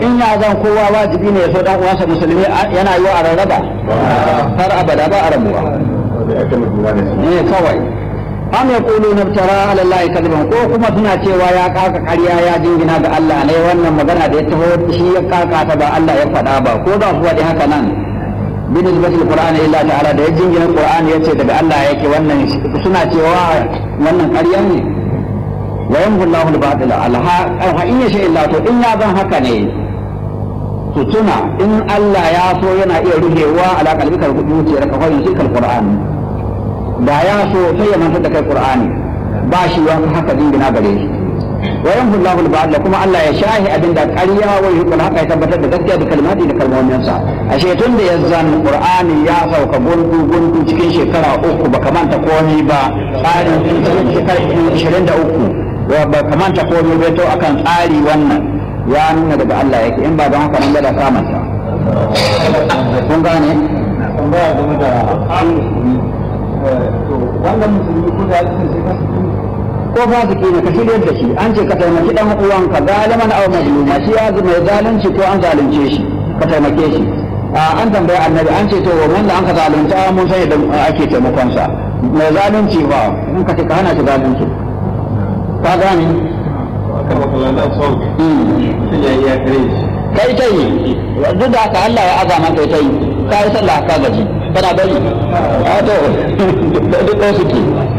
in ya zan kowa wajibi ne ya so dan uwansa musulmi yana yi wa a rarraba har abada ba a rabuwa ne kawai am yaqulu naftara ala allahi kadiban ko kuma suna cewa ya kaka ƙarya ya jingina ga Allah ne wannan magana da ya taho shi ya kaka ta ba Allah ya faɗa ba ko za su faɗi haka nan bin isbatil qur'ani illa ta'ala da ya jingina qur'ani yace daga Allah yake wannan suna cewa wannan ƙarya ne wa yamhu Allahu al-batila alha in yasha illa to in ya zan haka ne su tuna in Allah ya so yana iya ruhewa ala kalbikar zuciyar ka fa yusikal qur'ani da ya so sai ya mantar da kai qur'ani ba shi wani haka dingina gare shi wa yanfu Allahu al kuma Allah ya shahi abinda ƙarya wa yuqul haka ya tabbatar da gaskiya da kalmati da kalmomin sa ashe tun da yazzan qur'ani ya sauka gundu gundu cikin shekara uku ba kamanta komai ba tsarin shekara 23 wa ba kamanta komai ba to akan tsari wannan ya nuna daga Allah yake in ba don haka nan da samanta kun gane tambaya game da wannan musulmi ko da yake sai ka ko fasiki ne ka shirya da shi an ce ka taimaki dan uwanka galiman aw mazluma shi ya mai zalunci ko an zalunce shi ka taimake shi an tambaya annabi an ce to wanda an ka zalunta mun san yadda ake taimakon sa mai zalunci ba in ka ce ka hana shi zalunci ka gane aka maka lana sauki sun yayi ya kare shi kai ta yi duk da haka Allah ya azama kai ta yi ka yi sallah ka gaji kana bari a to duk ɗaya suke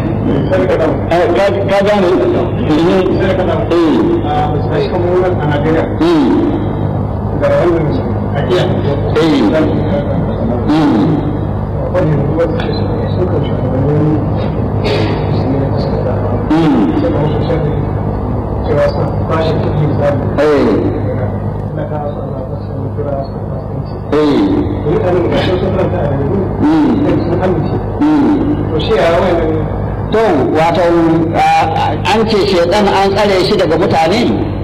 ka gane sai kamar wannan a Najeriya da wannan ajiya wannan kuma suka shugabannin cewa sun kwashe kuɗi misali na kawo su Allah ta sun kira su kasuwanci mutanen da sun karanta a yanzu sun amince to shi a wannan to wato an ce shedan an tsare shi daga mutane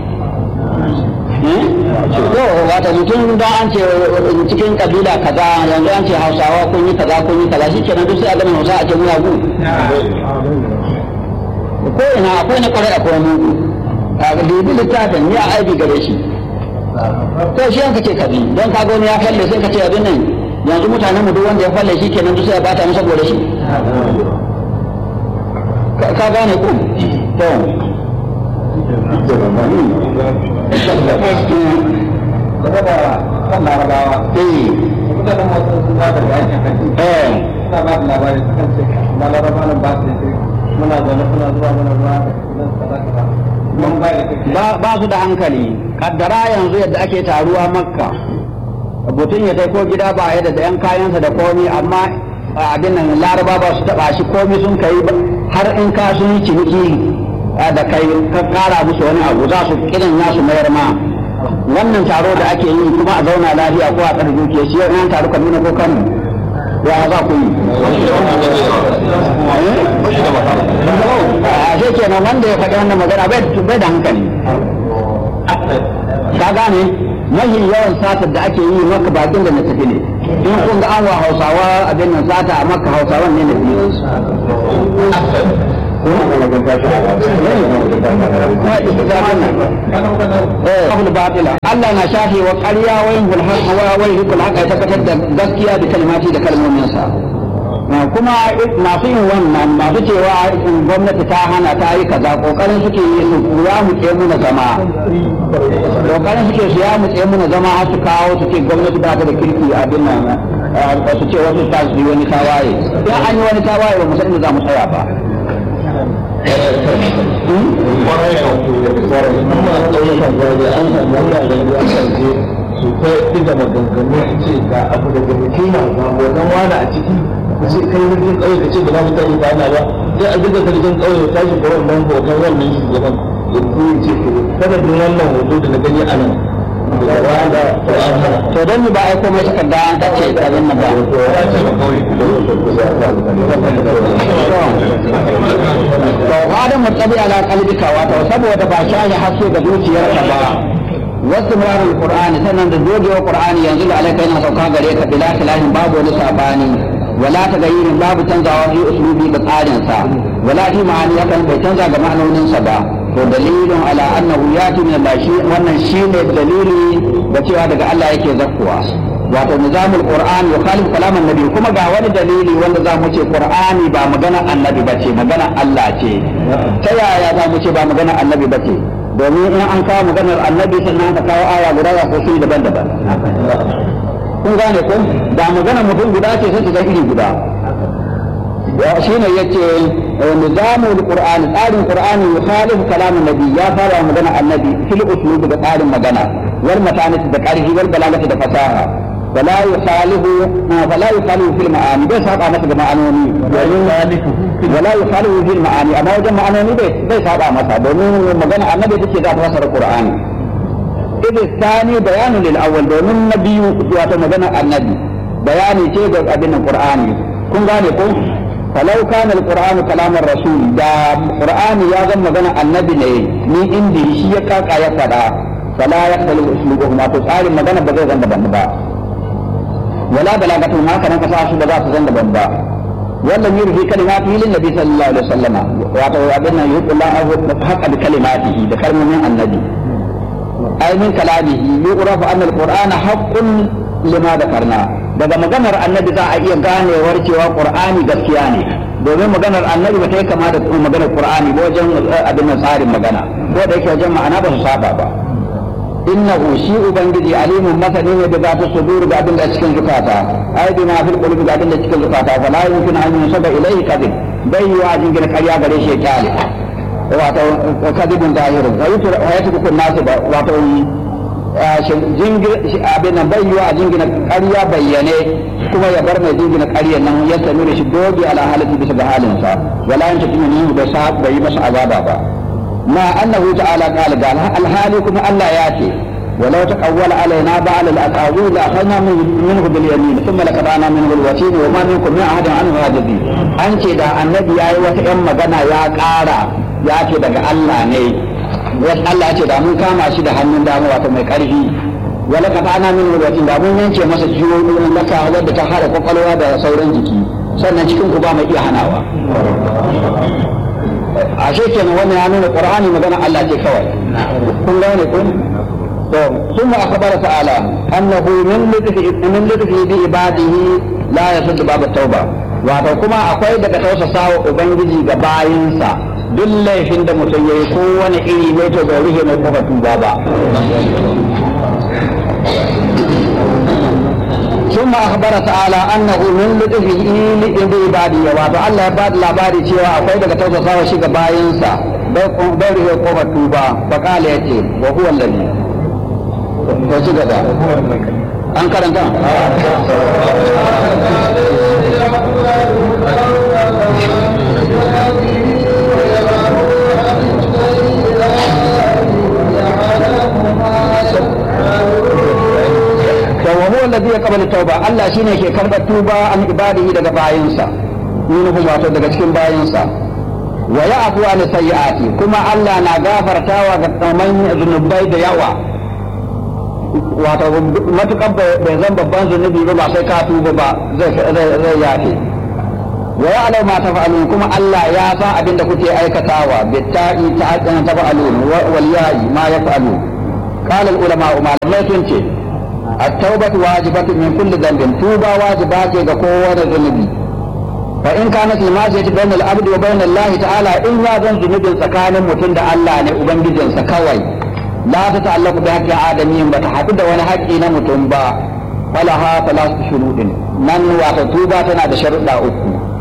to wato mutum don an ce cikin kabila kaza yanzu an ce hausawa kun yi kaza kun yi kaza shi kenan duk sai a gama hausa a ce muyagu ko ina akwai na kwarai akwai mugu a dubi littafin ya aibi gare shi to shi yanka ce kabi don ka wani ya falle sai ka ce abin nan yanzu mutanen mu duk wanda ya falle shi kenan duk sai ya bata mu saboda shi ka gane ku to game da kan larabawa eh mutanen masu sun ba da yakin hajji eh suna ba da labari su kan ce na laraba nan ba su da sai muna zaune suna zuwa mana ruwa da nan kaza kaza mun ba da kake ba ba su da hankali kaddara yanzu yadda ake taruwa makka mutum ya ko gida ba ya da yan kayansa da komi amma abin nan laraba ba su taba shi komi sun kai har in ka sun yi ciniki da kai ka kara musu wani abu za su kiran ya su mayar ma wannan taro da ake yi kuma a zauna lafiya ko a tsare dukiya shi yau taru kaduna ko kano ya za ku yi a shi kenan wanda ya faɗi wannan magana bai da hankali ka gane mahi yawan satar da ake yi maka bakin da na tafi ne in kun ga an wa hausawa abin nan sata a maka hausawan ne na biyu Allah na shafe wa ƙarya wa yin hulhaka wa wai hukul haka ya tabbatar da gaskiya da kalmati da kalmominsa. kuma masu yin wannan masu cewa gwamnati ta hana ta yi kaza kokarin suke yi su ya mutse muna zama kokarin suke su ya mutse muna zama har su kawo su ce gwamnati ba ta da kirki abin nan su ce wasu ta su yi wani tawaye in an yi wani tawaye ba mu san inda za mu tsaya ba su ta diga maganganu a ce ga abu da gani na ga wannan wani a ciki ku ce kai wajen ƙauye ka ce ba za mu tashi ba na ba sai a diga zargin ƙauye ta shi ga wannan hoton wannan shugaban ya kuma ce sanadin wannan hoto da na gani a nan to don ba aiko mai takarda an kace abin nan ba to adam mutabi ala qalbika wato saboda ba shahi haske ga zuciyarka ba wasu murar qur'ani sannan da dogewa qur'ani yanzu da alaka yana sauka gare ka bila khilahin babu wani sabani wala ta gayyirin babu canzawa fi uslubi da tsarin sa wala fi ma'ani yakan bai canza ga ma'anonin sa ba to dalilin ala annahu yati min Allah shi wannan shine dalili da cewa daga Allah yake zakkuwa wato nizamul qur'an yukhalif kalam annabi kuma ga wani dalili wanda za mu ce qur'ani ba magana annabi bace magana Allah ce ta yaya za mu ce ba magana annabi bace domin in an kawo maganar annabi sannan aka kawo aya guda za su daban-daban kun gane ko da magana mutum guda ce sai ta iri guda shi ne yace nizamul qur'ani tsarin qur'ani yukhalifu kalam annabi ya fara magana annabi fil uslub da tsarin magana wal matanati da qarhi wal balagati da fasaha ولا يخالف ولا يخالف في المعاني بس هذا مثل معانوني ولا يخالف في المعاني أما وجه معانوني بس بس هذا مثل دومين مجانا النبي تكي ذات وصل القرآن إذ الثاني بيان للأول دومين النبي واتو مجانا النبي بياني شيء أبن القرآن كن غاني كن فلو كان القرآن كلام الرسول دا القرآن يا زم مجانا النبي لي من عندي شيء كاكا يفدا فلا يختلف أسلوبهما تسأل مجانا بغير ذنب بنبا ولا بلاغة ما كان كساش بذا تزند بنبا ولم يرهي كلماته للنبي صلى الله عليه وسلم واتو أبنا يقول الله حق بكلماته ذكر من النبي أي من كلامه يعرف أن القرآن حق لما ذكرنا daga maganar annabi za a iya ganewar cewa qur'ani gaskiya ne domin maganar annabi ba ta yi kama da maganar qur'ani ba wajen abin tsarin magana ko da yake wajen ma'ana ba su saba ba innahu shi ubangiji alimun masani ne da za ta sudur ga abin da cikin zukata ai bi ma fil qulubi ga abin da cikin zukata fa la yumkin an yusaba ilayhi kadhib bai yi wa jingina ƙarya gare shi kyale wato kadhibun zahirun wa yutur wa yatruku nasu ba wato jingina abin nan bai yi wa jingina ƙarya bayyane kuma ya bar mai jingina ƙarya nan ya sami da shi dogi ala halati bisa ga halinsa wala yantafi minhu da sa bai yi masa azaba ba ما أنه تعالى قال قال الحالي كما الله ياتي ولو تقول علينا بعض الأقاويل لأخذنا منه باليمين ثم لقطعنا منه الوتين وما منكم من أحد عنه هاجزين أنت دا النبي يا وتأم مغنى يا قارا يا ce daga Allah ne wasu Allah ce da mun kama shi da hannun dama wato mai ƙarfi wala ka ana min watin da mun yanke masa jiyoyin laka wadda ta hada kwakwalwa da sauran jiki sannan cikin ku ba mai iya hanawa ashe kenan wannan ya nuna qur'ani magana Allah ce kawai kun gane kun to ثم أخبر تعالى أنه من لطفه من لطفه بعباده لا يسد باب التوبة wato kuma akwai daga tausasa wa ubangiji ga bayinsa duk laifin da mutum ya yi kowane iri ne to bai rufe mai kofa tuba ba ثم أخبر تعالى أنه من لطفه لعباده wato Allah ya bada labari cewa akwai daga tausasa wa shiga bayansa bai rufe kofar tuba fa kala yace wa huwa allazi to ci gaba an karanta wa huwa alladhi yaqbalu tauba Allah shine ke karbar tuba an ibadihi daga bayinsa minhum wato daga cikin bayinsa wa ya'fu an sayyi'ati kuma Allah na gafartawa ga tsaman zunubai da yawa wato matukar bai zan babban zunubi ba sai ka tuba ba zai zai yafe wa ya'lamu ma taf'alun kuma Allah ya san abin da kuke aikatawa bitta'i ta'addana taf'alun wal ya'i ma yaf'alun qala al ulama malamai sun ce التوبة واجبة من كل ذنب توبة واجبات كقوة ذنبي فإن كانت المعصية بين العبد وبين الله تعالى إن يظن ذنب سكان متند الله نأبنجد سكوي لا تتعلق بحق آدمين بتحدد ولا حق إنا متنبا ولها ثلاث شروط من وتتوبة تنا شرط أكو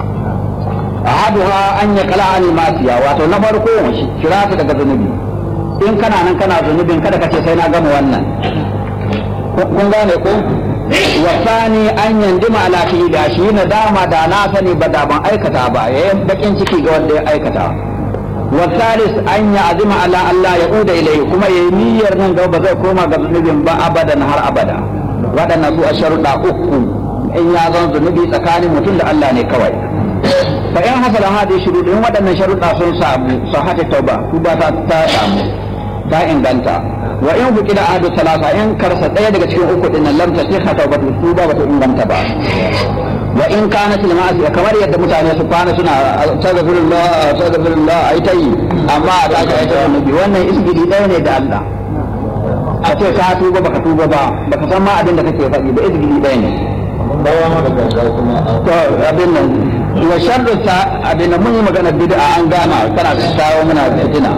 أحدها أن يقلع عن المعصية وتنبركو شراط daga zunubi in kana nan kana zunubin kada ka ce sai na gama wannan kun gane ko wasani an yandima ala da shi na dama da na sani ba da ban aikata ba yayin bakin ciki ga wanda ya aikata wasalis an ya azima ala Allah ya uda ilai kuma yayi niyyar nan gaba zai koma ga zunubin ba abadan har abada waɗannan su a sharuɗa uku in ya zan zunubi tsakanin mutum da Allah ne kawai fa in hasala hadi shuruɗ in waɗannan sharuɗa sun samu sahata tauba tuba ta ta samu ta inganta wa in fuki da ahadu salasa in karsa ɗaya daga cikin uku ɗin nan lam tasihha tawbatu tuba ba ta inganta ba wa in kana fil ma'asi kamar yadda mutane su kwana suna astaghfirullah astaghfirullah ai tayi amma a tashi ai tayi nabi wannan isgidi ɗaya ne da Allah a ce ka tuba baka tuba ba baka san ma abin da kake faɗi ba isgidi ɗaya ne bawa maka gaggawa kuma a to abin nan wa sharru ta abin nan mun yi magana bid'a an gama kana kawo muna fitina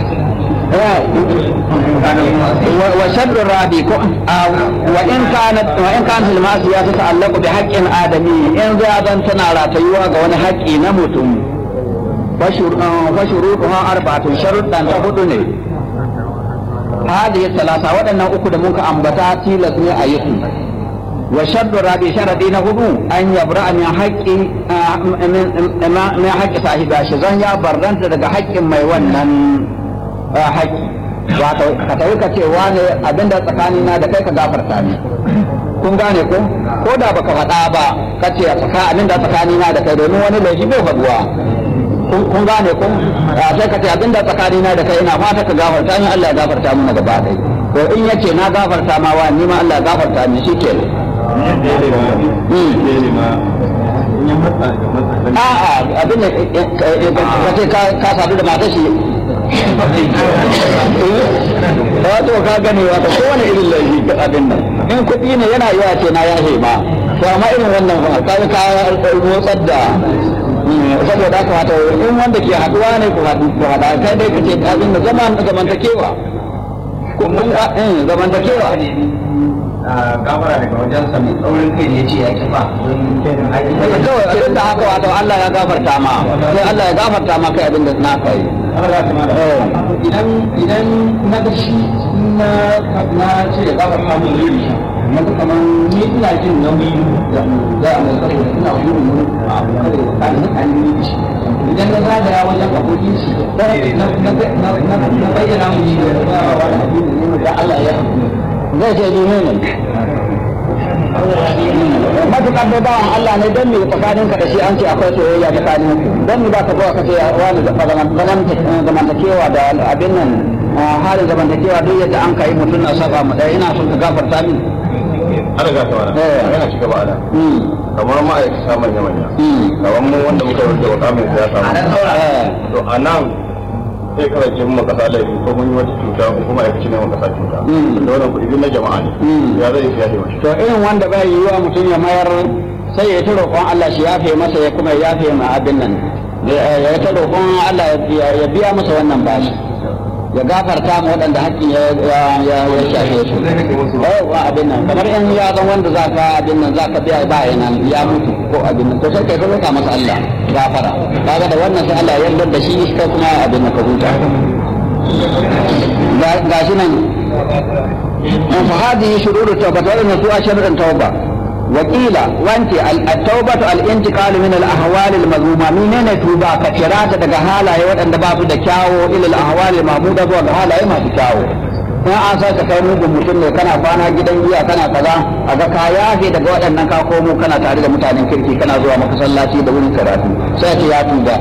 وشر الرابي وإن كانت وإن كانت المعصية تتعلق بحق آدمي إن زادن تنارا تيوا غون حقي نموتم فشروطها أربعة شرطا تهدني هذه الثلاثة وأن أكد منك أنبتا تيلتني أيكم وشرط الرابي شرطي نهدو أن يبرأ من حق من حق صاحبها شزن يا برنت daga haƙƙin mai wannan haƙƙi wato ka tafi ka ce wane abinda tsakani na da kai ka gafarta ni kun gane ko ko da baka faɗa ba ka ce tsaka abinda tsakani na da kai domin wani laifi bai faɗuwa kun gane ko sai ka ce abinda tsakani na da kai ina fata ka gafarta ni Allah ya gafarta mana gaba ɗaya to in yace na gafarta ma wa ni ma Allah ya gafarta ni shike a'a abin da ka ce ka sadu da matar shi wato ka gane wato kowane irin laifi ga abin nan in kuɗi ne yana yiwa ce na yahe ma to amma irin wannan fa ka ka motsar da saboda haka wato in wanda ke haduwa ne ku haɗu ku haɗa kai dai ka ce abin da zaman zamantakewa ko mun ga eh zamantakewa gafara daga wajen sa mai tsaurin kai da ya ce ya ki ba kawai abin da haka wato Allah ya gafarta ma sai Allah ya gafarta ma kai abin da na kai idan idan na ga shi na na ce ya gafarta min yuri na ga kamar ni ina jin nauyi da za a mai saboda ina gudun wani abu kada ya kada na kan yi shi idan na zagaya wajen abokin shi na bayyana mu shi da ba wa da Allah ya zai ce ni ne matuƙar dai bawan Allah ne don me tsakanin ka da shi an ce akwai soyayya tsakanin ku don me ba ka zuwa ka ce wani zamantakewa da abin nan halin zamantakewa duk yadda an kai mutum na saba mu ɗaya ina son ka gafarta min an riga ta wani yana ci gaba da kamar ma'aikata manya manya kamar mu wanda muka yi wa kamun siyasa to a nan sai kawai ce mun kasa laifi ko mun yi wata cuta ko kuma aikaci ne mun kasa cuta da wannan kuɗi na jama'a ne ya zai yi fiye mashi to irin wanda bai yi wa mutum ya mayar sai ya ta roƙon Allah shi yafe masa ya kuma yafe ma abin nan ya ta roƙon Allah ya biya masa wannan bashi ya gafarta ma waɗanda haƙƙin ya shafe su wa abin nan kamar in ya zan wanda za ka abin nan za ka biya ba nan ya mutu ko abin nan to sai kai ka roƙa masa Allah gafara kaga da wannan sai Allah ya yarda da shi kai kuma abin nan ka huta ga shi nan fa hadihi shururu tawba wa inna su'a sharrun tawba وقيل وانت التوبة الانتقال من الأهوال المذمومة منين توبة كثيرات daga halaye waɗanda ba su da kyawo ila al-ahwal al-mahmuda zuwa ga halaye masu kyawo in an sa ka kai mugun mutum ne kana kwana gidan giya kana kaza a ga ka yafe daga waɗannan ka komo kana tare da mutanen kirki kana zuwa masallaci da wurin karatu sai ce ya tuba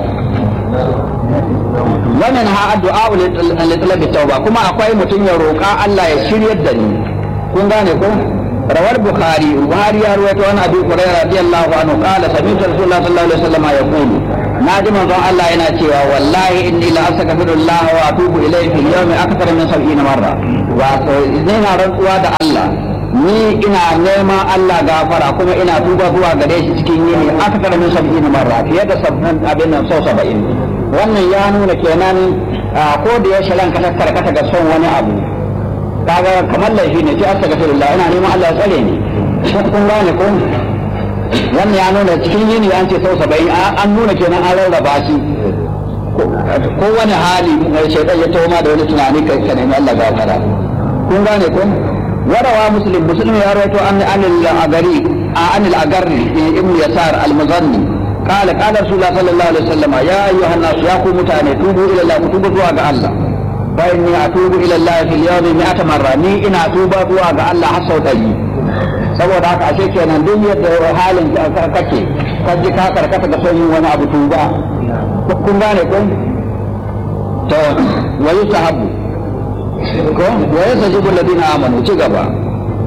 wannan ha addu'a li talabi tauba kuma akwai mutum ya roƙa Allah ya shiryar da ni kun gane ko روى البخاري البخاري يروي عن ابي هريره رضي الله عنه قال سمعت رسول الله صلى الله عليه وسلم يقول ناجم الله yana cewa wallahi inni la astaghfirullah wa atubu ilayhi fil yawmi akthar min 70 marra wato ina rantsuwa da Allah ni ina neman Allah gafara kuma ina tuba zuwa gare shi cikin yini akthar min 70 marra fiye da sabbin abin nan sau 70 wannan ya nuna kenan ko da yaushe ranka ta karkata ga son wani abu kaga kamar laifi ne sai astaghfirullah ina neman Allah ya tsare ni kun gane ko wannan ya nuna cikin yini an ce sau saba'in an nuna kenan an rarraba shi ko wani hali shaitan ya tauma da wani tunani kai ka nemi Allah gafara kun gane ko warawa muslim muslim ya rawaito an anil agari anil agarri ibn yasar al-muzanni قال قال رسول الله صلى الله عليه وسلم يا ايها الناس يا قوم متاني توبوا الى الله توبوا zuwa ga Allah فإني أتوب إلى الله في اليوم مئة مرة ني إن أتوب zuwa ga Allah har sau ɗari saboda haka ashe kenan duk yadda halin kake ka ji ka karkata ga son yin wani abu tuba kun gane kun to wa yusahabu ko wa yasajibu alladhina amanu ci gaba